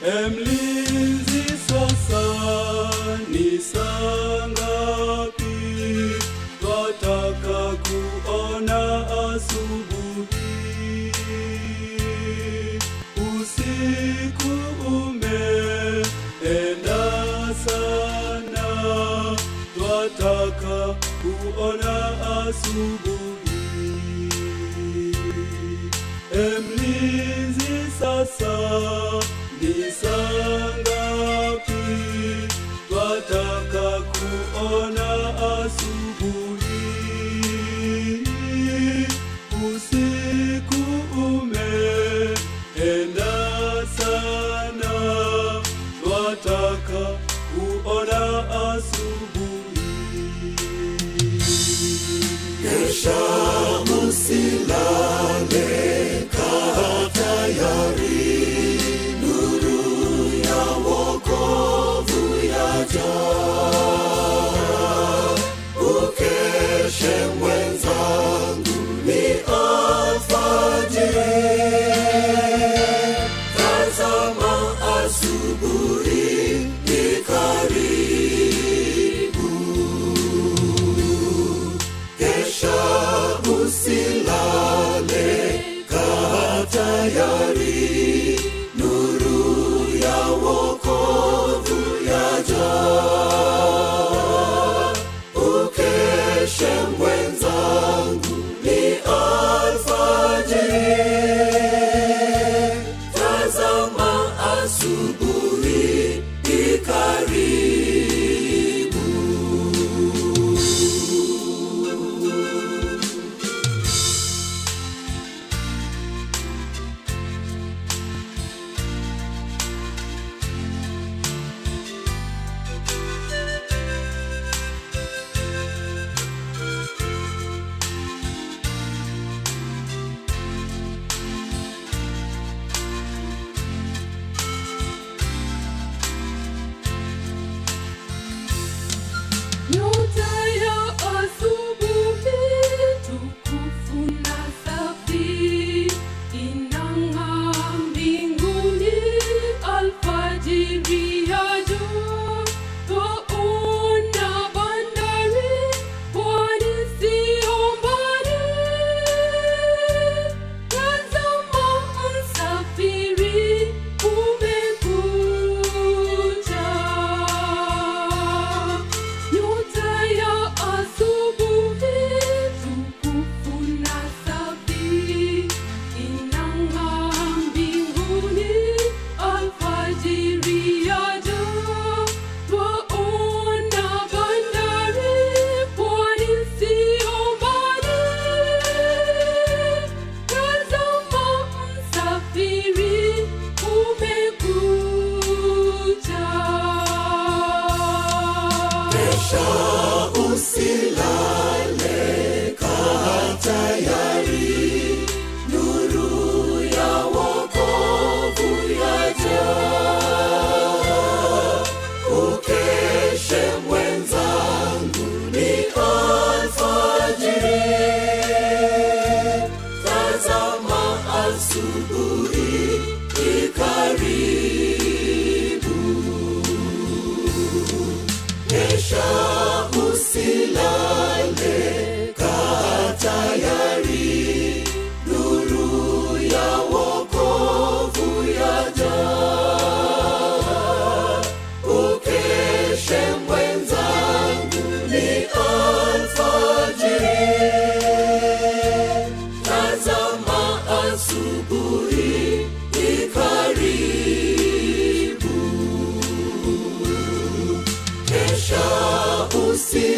Emlinzi sasa ni saa ngapi? Twataka kuona asubuhi. Usiku umeenda sana, twataka kuona asubuhi. Emlinzi sasa ni saa ngapi? Twataka kuona asubuhi. Usiku umeenda sana, twataka kuona asubuhi. Kesha musilale, kaa tayari, nuru ya wokovu yaja. Ukeshe mwenzangu, ni alfajiri. Tazama asubuhi ni karibu. Kesha usilale, kaa tayari, nuru ya wokovu yaja. Ukeshe mwenzangu, ni alfajiri. Tazama asubuhi ikaribu. Nyota ya asubuhi tukufu na safi inang'aa mbinguni, alfajiri yaja, twaona bandari, pwani siyo mbali. Tazama msafiri, umekuja. Nyota ya asubuhi tukufu na safi inang'aa mbinguni, alfajiri yaja, twaona bandari, pwani siyo mbali. Tazama msafiri, umekuja. Kesha usilale, kaa tayari, nuru ya wokovu yaja. Ukeshe mwenzangu, ni alfajiri. Tazama asubuhi ikaribu. Kesha usilale, kaa tayari, nuru ya wokovu yaja. Ukeshe mwenzangu, ni alfajiri. Tazama asubuhi ikaribu. Kesha usi